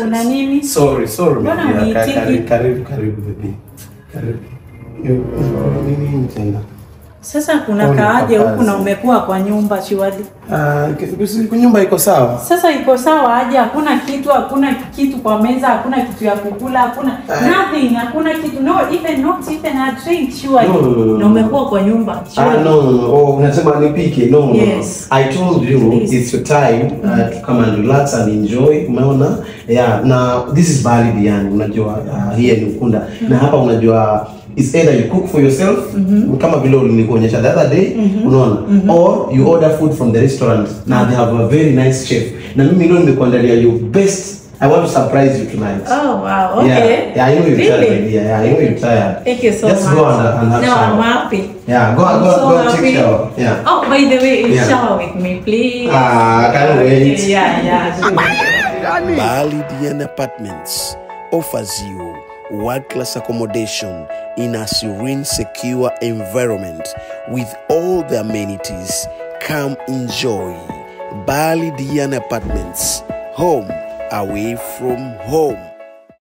kuna nini? Sorry, sorry. Mbona my dear. Ka- uniitiki? karibu, Karibu, karibu baby. Karibu. Yo- yo- Nini tena? Sasa kuna Pole kaaje papazi. huku na umekuwa kwa nyumba shiwali? Ah, ki- si- nyumba iko sawa. Sasa iko sawa aje? Hakuna kitu, hakuna kitu kwa meza, hakuna kitu ya kukula, hakuna nothing, hakuna kitu, no even not even a drink surely. No, no, no, no, Na umekuwa kwa nyumba Ah, surely. no, no, no. Oh, unasema nipike. No, no, Yes. no. I told you Please. it's your time uh, to come and relax and enjoy. Umeona? Yeah, na this is Bali Diani, unajua uh, here ni Ukunda. Na hapa unajua it's either you cook for yourself kama vile nilikuonyesha the other day unaona or you order food from the restaurant na they have a very nice chef na mimi leo nimekuandalia you best I want to surprise you tonight Oh wow, okay. yeah, yeah I know you're tired my Really? dear yeah I know you're tired Thank you so just much. go and, and have no, shower I'm happy. yeah go I'm go so go and happy. take shower yeah Oh, by the way, Yeah. shower with me, please. Ah, I can't wait. Okay, yeah, yeah. Bali Dian Apartments offers you world class accommodation in a serene, secure environment with all the amenities. Come enjoy Bali Dian Apartments, home away from home.